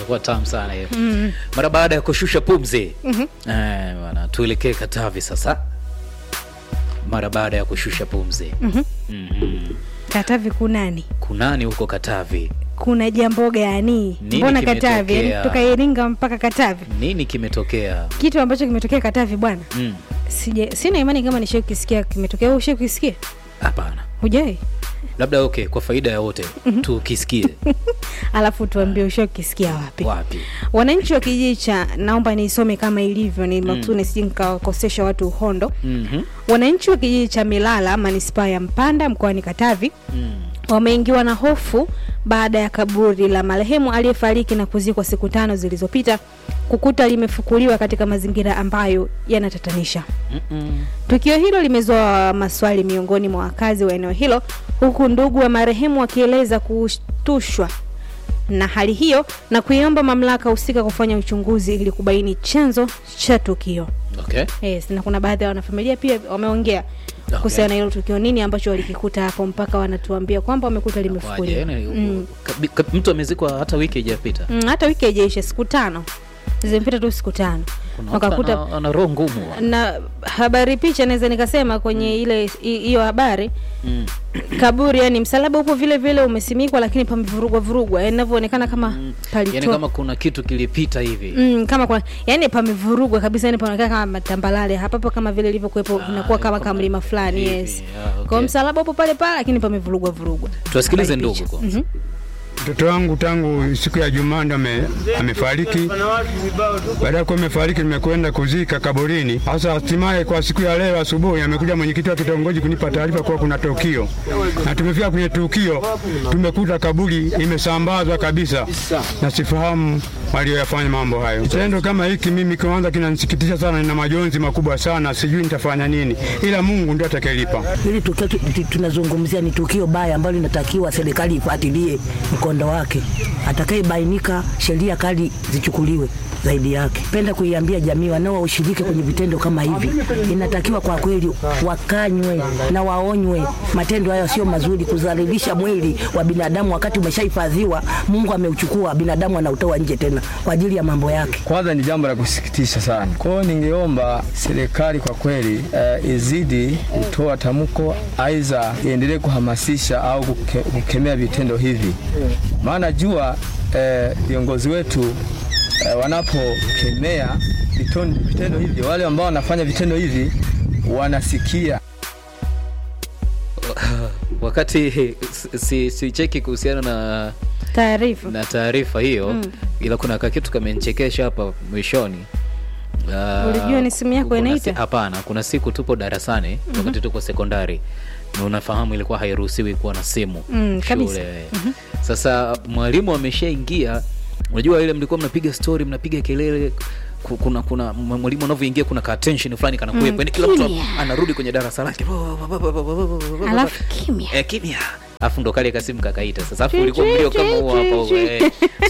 itakuwa tamu sana hiyo mara baada ya kushusha pumzi eh, bwana tuelekee katavi sasa mara baada ya kushusha pumzi Mhm. Katavi kunani? kunani huko katavi Kuna jambo gani? Nini Mbona Katavi? kimetokea? Yaani Kutoka Iringa mpaka Katavi. nini kimetokea Kitu ambacho kimetokea Katavi bwana. Mm, Sija sina imani kama nishai kukisikia kimetokea. Wewe ushai kukisikia? hapana Hujai? labda okay kwa faida ya wote tukisikie Alafu tuambie ushai kukisikia wapi? wapi Wananchi wa kijiji cha naomba niisome kama ilivyo ni maksudi sije nikawakosesha watu uhondo. Mhm. Wananchi wa kijiji cha Milala manispaa ya Mpanda mkoani Katavi Mm. wameingiwa na hofu baada ya kaburi la marehemu aliyefariki na kuzikwa siku tano zilizopita kukuta limefukuliwa katika mazingira ambayo yanatatanisha. Mm-mm. Tukio hilo limezua maswali miongoni mwa wakazi wa eneo hilo, huku ndugu wa marehemu wakieleza kushtushwa na hali hiyo na kuiomba mamlaka husika kufanya uchunguzi ili kubaini chanzo cha tukio. okay Yes, na kuna baadhi ya wanafamilia pia wameongea kuhusiana na hilo tukio, nini ambacho walikikuta hapo mpaka wanatuambia kwamba wamekuta Kwaje, limefukuliwa. yani, Mm. kabi- ka- mtu amezikwa hata wiki haijapita Mm, hata wiki haijaisha, siku tano zimepita tu siku tano Kuna watu wakakuta ana- ana roho ngumu na habari picha naweza nikasema kwenye ile hi- hiyo habari Mm. kaburi yani msalaba upo vile vile umesimikwa lakini pamevurugwa vurugwa yani inavyoonekana kama yani palitoa kama kuna kitu kilipita hivi Mm, kama kwa yani pamevurugwa kabisa yani panaonekana kama matambalale hapapo kama vile ilivyokuwepo Ah, inakuwa kama kama kamlima fulani hivi, yes ah, okay. kwa msalaba upo pale pale lakini pamevurugwa vurugwa tuwasikilize Habari ndugu picha. kwanza Mhm. Mtoto wangu tangu siku ya Jumaa ndo ame, amefariki. Baada ya kuwa amefariki, nimekwenda kuzika kaburini. Sasa hatimaye kwa siku ya leo asubuhi amekuja mwenyekiti wa kitongoji kunipa taarifa kuwa kuna tukio, na tumefika kwenye tukio, tumekuta kaburi imesambazwa kabisa, na sifahamu walioyafanya mambo hayo. Kitendo kama hiki mimi kwanza kinanisikitisha sana, nina majonzi makubwa sana, sijui nitafanya nini, ila Mungu ndio atakayelipa. Hili tukio tu- tu- tunazungumzia ni tukio baya ambalo linatakiwa serikali ifuatilie mkondo wake, atakayebainika sheria kali zichukuliwe zaidi yake. Penda kuiambia jamii wanaoshiriki kwenye vitendo kama hivi, inatakiwa kwa kweli wakanywe na waonywe. Matendo hayo sio mazuri, kudhalilisha mwili wa binadamu wakati umeshahifadhiwa. Mungu ameuchukua, binadamu anautoa nje tena kwa ajili ya mambo yake. Kwanza ni jambo la kusikitisha sana. Kwa hiyo ningeomba serikali kwa kweli eh, izidi kutoa tamko, aidha iendelee kuhamasisha au kuke, kukemea vitendo hivi, maana jua eh, viongozi wetu eh, wanapokemea vitendo, vitendo hivi, wale ambao wanafanya vitendo hivi wanasikia wakati si, si, si cheki kuhusiana na taarifa na taarifa hiyo Mm. ila kuna kakitu kamenichekesha hapa mwishoni Ah, Ulijua ni simu yako kuna inaita? si- hapana kuna siku tupo darasani wakati tuko sekondari na unafahamu ilikuwa hairuhusiwi kuwa na simu Mm, kabisa. shule sasa mwalimu ameshaingia unajua ile mlikuwa mnapiga story mnapiga kelele ku- kuna kuna mwalimu anavyoingia kuna ka attention fulani kanakuwepo Mm, yani kila mtu kimya. anarudi kwenye darasa lake alafu kimya Eh, kimya afu ndo kale kasimu kakaita sasa afu ulikuwa mlio kama huo hapo eh.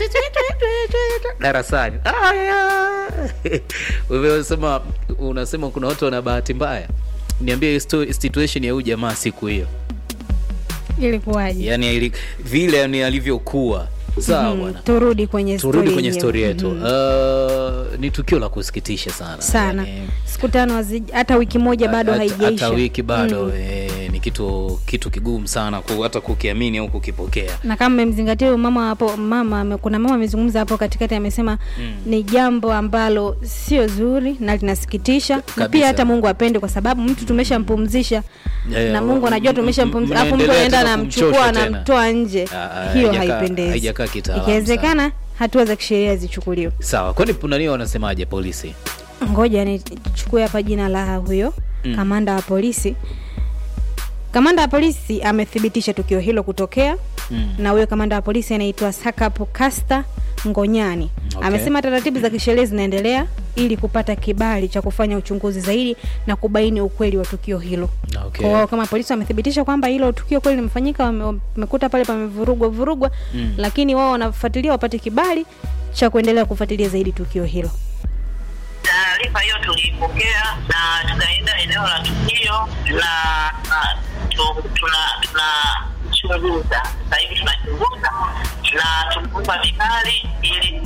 darasani Aya. wewe unasema unasema kuna watu wana bahati mbaya niambie hiyo sto- situation ya huyu jamaa siku hiyo ilikuwaje yani ili, vile yani alivyokuwa sawa Mhm, bwana turudi kwenye turudi story kwenye yenyewe. stori yetu Mhm. uh, ni tukio la kusikitisha sana sana Yani, siku tano hazi- hata wiki moja bado hata- haijaisha hata wiki bado Mm. eh, ni kitu kitu kigumu sana ku, hata kukiamini au kukipokea na kama mmemzingatia huyo mama hapo mama ame- kuna mama amezungumza hapo katikati amesema Mm. ni jambo ambalo sio zuri na linasikitisha na Kabisa. pia hata mungu apende kwa sababu mtu tumeshampumzisha Yeah, na mungu anajua m- m- tumeshampumzisha alafu mtu mnaendelea anaenda tena anamchukua kumchosha tena. anamtoa nje Ah, ah, hiyo haijakaa- haipendezi haijakaa kitaalamu ikiwezekana hatua za kisheria zichukuliwe sawa kwani punania wanasemaje polisi ngoja nichukue hapa jina la huyo Mm. kamanda wa polisi kamanda wa polisi amethibitisha tukio hilo kutokea mm. na huyo kamanda wa polisi anaitwa Sakapo Kasta Ngonyani Okay. amesema taratibu za kisheria zinaendelea ili kupata kibali cha kufanya uchunguzi zaidi na kubaini ukweli wa tukio hilo. okay. Kwa hiyo kama polisi wamethibitisha kwamba hilo tukio kweli limefanyika, wame- wamekuta pale pamevurugwa vurugwa, Mm. lakini wao wanafuatilia wapate kibali cha kuendelea kufuatilia zaidi tukio hilo. Taarifa hiyo tuliipokea na tukaenda eneo la tukio na na tu- tuna tunachunguza sasa hivi tunachunguza na tumeomba vibali ili tuweze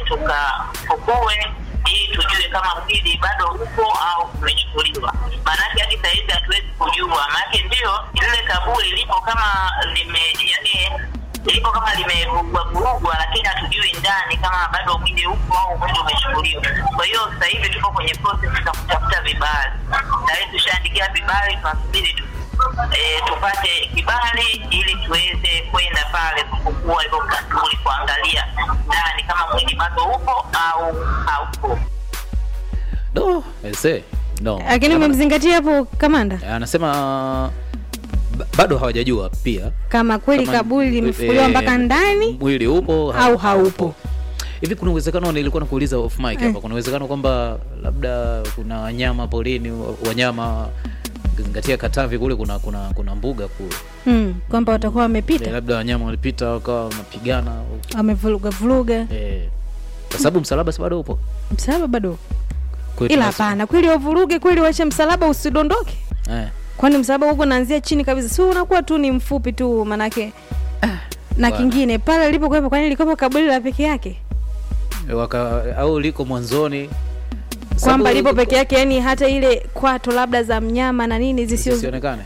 tukafukue ili tujue kama mwili bado upo au umechukuliwa. Maanake hadi sahizi hatuwezi kujua, maanake ndio lile kaburi lipo kama lime yani lipo kama limevurugwa vurugwa, lakini hatujui ndani kama bado mwili upo au mwili umechukuliwa. Kwa hiyo sasa hivi tuko kwenye process za kutafuta vibali, tayari tushaandikia vibali, tunasubiri tu e, tupate kibali ili tuweze kwenda pale kufukua hivyo kaburi, kuangalia ndani kama mwili bado upo au haupo. no ese no lakini Kama- umemzingatia hapo kamanda anasema ba- bado hawajajua pia kama kweli kama- kaburi limefukuliwa eh, mpaka ndani mwili upo au haupo hivi kuna uwezekano nilikuwa nakuuliza off mic hapa kuna uwezekano kwamba labda kuna wanyama porini wa- wanyama ukizingatia katavi kule kuna kuna kuna mbuga kule mm, kwamba watakuwa Eh, wamepita labda wanyama walipita wakawa wanapigana wamevuruga vuruga eh, kwa sababu msalaba si bado upo msalaba bado Kwa hiyo ila tunas- hapana kweli wavuruge kweli wache msalaba usidondoke eh, kwani msalaba huko naanzia chini kabisa si unakuwa tu ni mfupi tu manake na bwana. kingine pale lilipokuwepo kwani lilikuwepo kaburi la peke yake waka au liko mwanzoni kwamba Sababu- lipo peke yake yani hata ile kwato labda za mnyama na nini zisio zisionekane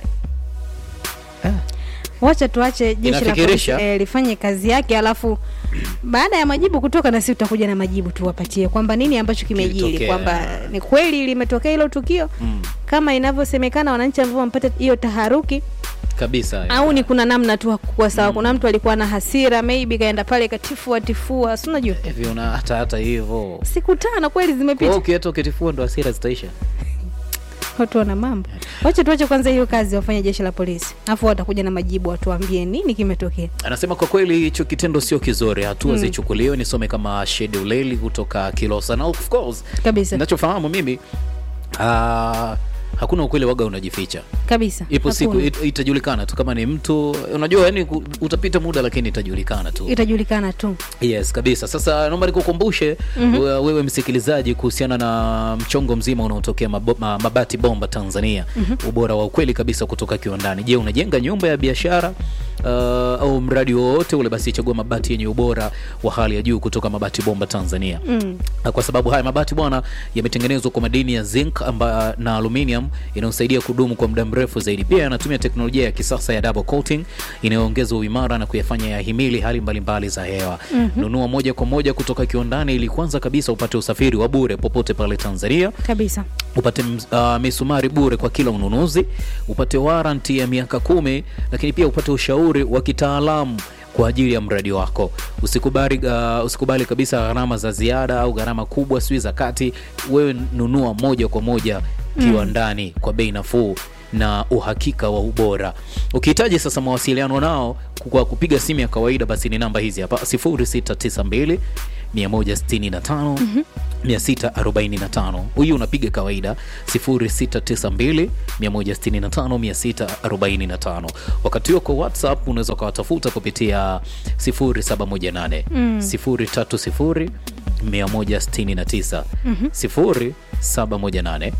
wacha tuache jeshi la Inafikirisha. polisi eh, lifanye kazi yake alafu baada ya majibu kutoka na sisi tutakuja na majibu tuwapatie kwamba nini ambacho kimejiri Kilitokea. kwamba ni kweli limetokea hilo tukio mm, kama inavyosemekana wananchi ambao wamepata hiyo taharuki kabisa eh. au ni kuna namna tu hakukuwa sawa kuna mtu alikuwa na hasira maybe kaenda pale katifua tifua si unajua hivi una hata hata hivyo siku tano kweli Kwa hiyo zimepita ukieta ukitifua ndo hasira zitaisha watu wana mambo wacha tuache kwanza hiyo kazi wafanye jeshi la polisi alafu watakuja na majibu watuambie nini kimetokea anasema kwa kweli hicho kitendo sio kizuri hatua zichukuliwe nisome kama shede uleli kutoka kilosa na of course kabisa nachofahamu mimi uh, hakuna ukweli waga unajificha kabisa ipo siku Hakuna. it, itajulikana tu kama ni mtu unajua yani ku- utapita muda lakini itajulikana tu itajulikana tu yes kabisa sasa naomba nikukumbushe mm-hmm. wewe msikilizaji kuhusiana na mchongo mzima unaotokea mabo, ma, mabati bomba tanzania mm-hmm. ubora wa ukweli kabisa kutoka kiwandani je unajenga nyumba ya biashara uh, au mradi wowote ule basi chagua mabati yenye ubora wa hali ya juu kutoka mabati bomba tanzania mm. kwa sababu haya mabati bwana yametengenezwa kwa madini ya zinc amba, na aluminium inayosaidia kudumu kwa muda mrefu zaidi pia yanatumia teknolojia ya kisasa ya double coating inayoongeza uimara na kuyafanya yahimili hali mbalimbali za hewa mm-hmm. nunua moja kwa moja kutoka kiwandani ili kwanza kabisa upate usafiri wa bure popote pale tanzania kabisa upate uh, misumari bure kwa kila ununuzi upate waranti ya miaka kumi lakini pia upate ushauri wa kitaalamu kwa ajili ya mradi wako usikubali, uh, usikubali kabisa gharama za ziada au gharama kubwa sijui za kati wewe nunua moja kwa moja kiwandani kwa bei nafuu na uhakika wa ubora ukihitaji sasa mawasiliano nao kwa kupiga simu ya kawaida basi ni namba hizi hapa 0692 165 645 huyu unapiga kawaida 0692 165 645 wakati huo kwa whatsapp unaweza ukawatafuta kupitia 0718 030 169 0718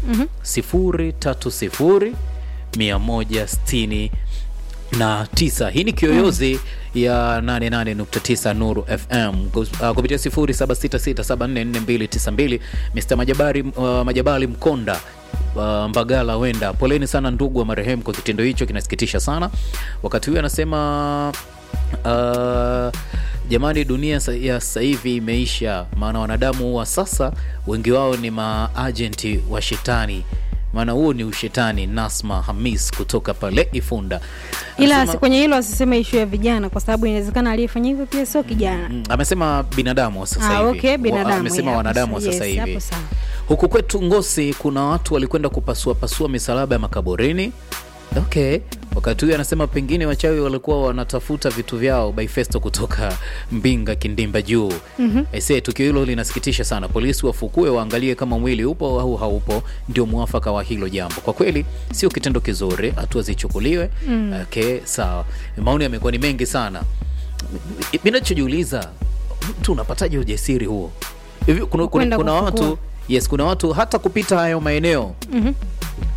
030 160 na tisa hii ni kiyoyozi ya 88.9 nuru fm Kus- uh, kupitia 0766744292 mr majabari uh, majabali mkonda Uh, mbagala wenda poleni sana ndugu wa marehemu kwa kitendo hicho kinasikitisha sana wakati huyo anasema uh, jamani dunia sa- ya sasa hivi imeisha maana wanadamu wa sasa wengi wao ni maajenti wa shetani maana huo ni ushetani nasma hamis kutoka pale ifunda ila Anasema- asi- kwenye hilo asiseme ishu ya vijana kwa sababu inawezekana aliyefanya hivyo pia sio kijana Mm, amesema binadamu wa sasa Ah, hivi okay, Wa- binadamu, amesema yeah, wanadamu wa yes, sasa hivi hapo sawa. huku kwetu ngosi kuna watu walikwenda kupasua pasua misalaba ya makaburini okay wakati huyu anasema pengine wachawi walikuwa wanatafuta vitu vyao baifesto kutoka mbinga kindimba juu mm-hmm. aisee tukio hilo linasikitisha sana polisi wafukue waangalie kama mwili upo au haupo ndio mwafaka wa hilo jambo kwa kweli sio kitendo kizuri hatua zichukuliwe mm. okay sawa maoni yamekuwa ni mengi sana mi nachojiuliza mtu unapataje ujasiri huo hivi kuna, kuna, Kwenda kuna kufukua. watu yes kuna watu hata kupita hayo maeneo Mhm.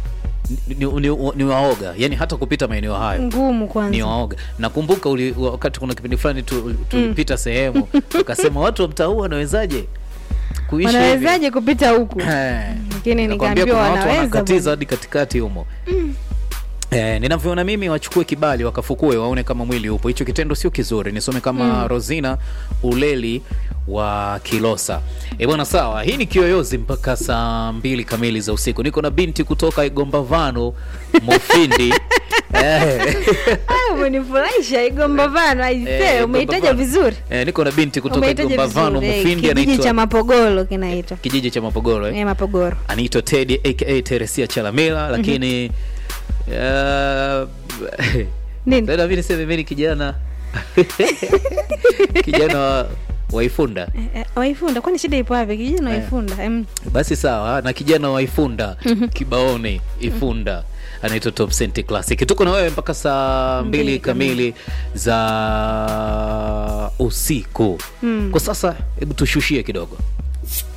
ni, ni, ni, ni waoga yani hata kupita maeneo hayo ngumu ni kwanza waoga nakumbuka uli, wakati kuna kipindi fulani tu- tulipita sehemu ukasema watu wa mtaa huu wanawezaje kuishi hivi?" wanawezaje kupita huku Eh, lakini nakwambia nikaambiwa kuna watu wanaweza wanakatiza bwana. hadi katikati humo Eh, ninavyoona mimi wachukue kibali wakafukue waone kama mwili upo hicho kitendo sio kizuri nisome kama rosina uleli wa kilosa e bwana sawa hii ni kiyoyozi mpaka saa mbili kamili za usiku niko na binti kutoka igombavano mufindi eh. Ah, umenifurahisha igombavano Eh, aisee umeitaja Igombavano. vizuri Eh, niko na binti kutoka umeitaja igombavano vizuri eh, mufindi kijiji cha anaitwa mapogolo kinaitwa kijiji cha mapogoro eh? eh, mapogoro anaitwa Teddy aka Teresia Chalamila lakini uh, nini Sasa mimi niseme mimi ni kijana kijana wa Waifunda. Eh, eh, waifunda kwani shida ipo wapi kijana waifunda Em, Basi sawa, na kijana wa Ifunda Kibaoni Ifunda anaitwa Top Cent Classic. Tuko na wewe mpaka saa mbili Mbili kamili za usiku. Kwa sasa, hebu tushushie kidogo.